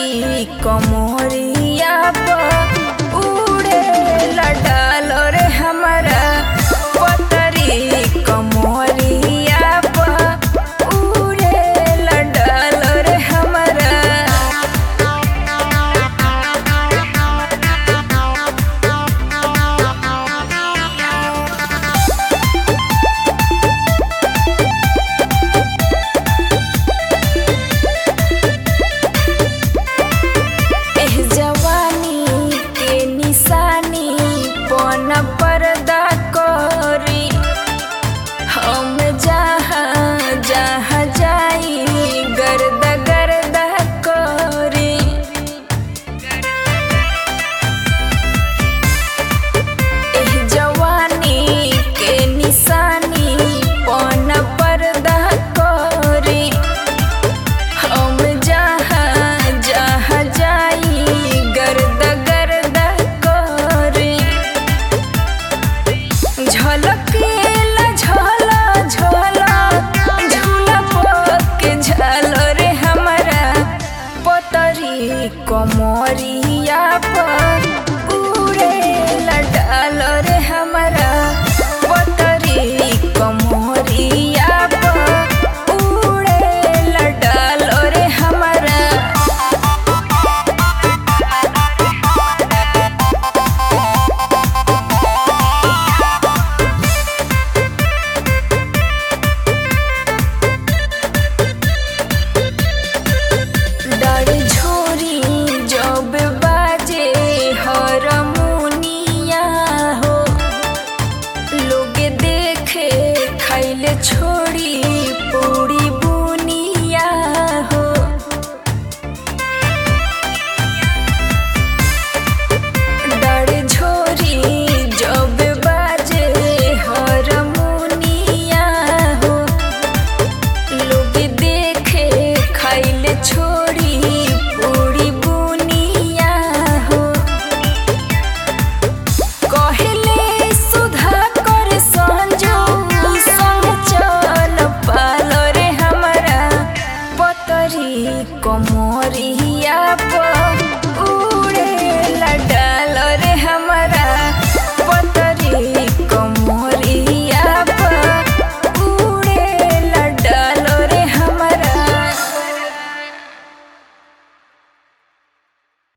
पतरी कमरिया पर उड़े लडाल रे हमारा पतरी कमरिया पर उड़े लडाल रे हमारा एह जवानी के निशानी पन पर्दा करी हम जहाँ जहाँ जाई गर्द गर्द करी एह जवानी के निशानी पन पर्दा करी हम जहाँ जहाँ जाई गर्द गर्द करे झलकेला झला झला झूला पके झल रे हमारा पतरी कमरिया पर